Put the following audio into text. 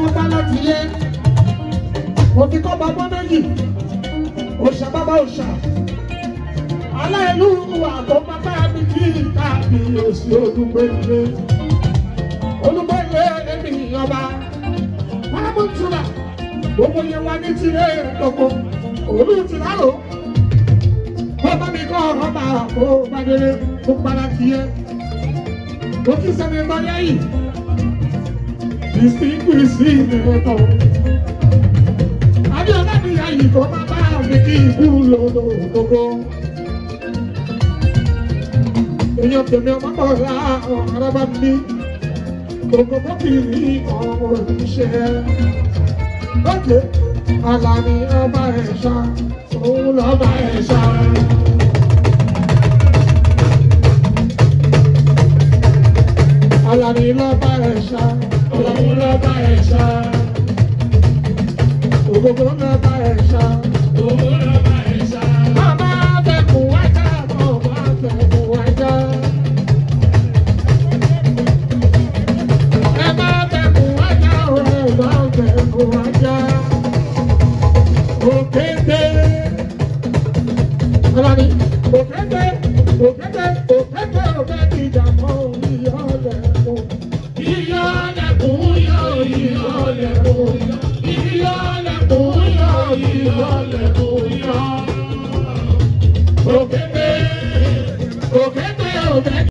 ọmọ bá láti yé òfin kọ́ bá bọ́ méjì òṣà bàbá òṣà aláìlú àgọ́ bàbá mi kí káàbí òsì olúgbélé olúgbélé èmi ọba pálámùtúrà gbogbo yẹn wá ní tirẹ̀ lọ́kọ̀ olú ti lálọ́ bàbá mi kọ́ ọ̀rọ̀ bá kó bàdélé tó padà tiẹ̀ ó kí sẹ́ni bá yẹ́yìn distinguishi nìkan. Adéọlá mi ayì tó máa bá mi kí ikú lòdò gbogbo. Èèyàn tèmi ọmọ bọ̀ ra ọ̀rọ̀ bá mi. Gbogbo bọ́kìrì ọmọ ìṣẹ́. Lókè, Àlàní ọba ẹ̀ṣá, òun lọ́ba ẹ̀ṣá. Àlàní lọ́ba ẹ̀ṣá, òun lọ́ba ẹ̀ṣá. Ògógó lọ́ba ẹ̀ṣá, òun lọ́ba ẹ̀ṣá. Bàbá fẹ̀kùn wájà, bàbá fẹ̀kùn wájà. Ẹ má fẹ̀kùn wájà, ẹ má fẹ̀kùn wájà. Òkété. Àlàní, òkété